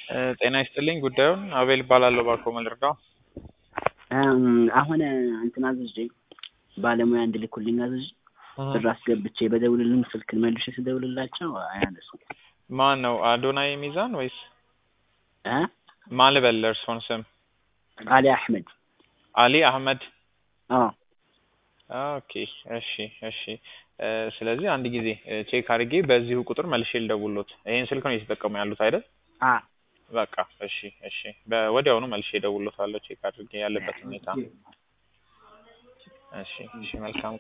እ ጤና ይስጥልኝ ጉዳዩን አቤል እባላለሁ ባኮ መልርዳው አሁን እንትን አዝዤ ባለሙያ እንድልኩልኝ አዝዤ ብር አስገብቼ በደውልልኝ ስልክ መልሼ ስደውልላቸው አያነሱም። ማን ነው አዶናይ ሚዛን ወይስ እ ማን ልበል እርስዎን ስም አሊ አህመድ አሊ አህመድ አዎ ኦኬ እሺ እሺ እ ስለዚህ አንድ ጊዜ እ ቼክ አድርጌ በዚሁ ቁጥር መልሼ ልደውልዎት ይሄን ስልክ ነው እየተጠቀሙ ያሉት አይደል አ በቃ እሺ እሺ በወዲያውኑ መልሼ እደውልዎታለሁ ቼክ አድርጌ ያለበትን ሁኔታ እሺ እሺ መልካም